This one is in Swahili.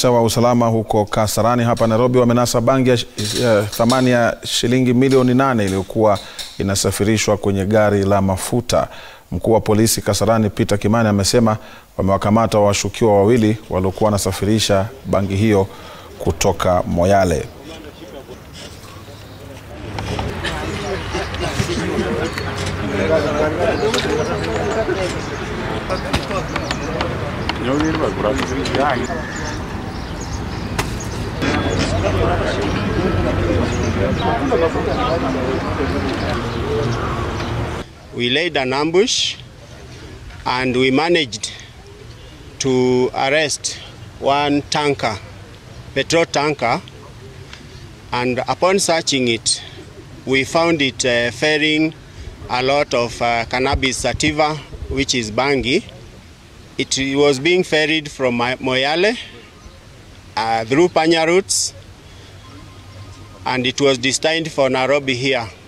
Maafisa wa usalama huko Kasarani hapa Nairobi wamenasa bangi ya, ya thamani ya shilingi milioni nane iliyokuwa inasafirishwa kwenye gari la mafuta. Mkuu wa polisi Kasarani Peter Kimani amesema wamewakamata washukiwa wawili waliokuwa wanasafirisha bangi hiyo kutoka Moyale. We laid an ambush and we managed to arrest one tanker, petrol tanker, and upon searching it, we found it uh, ferrying a lot of uh, cannabis sativa, which is bangi. It was being ferried from Mo- Moyale uh, through Panya routes, and it was destined for Nairobi here.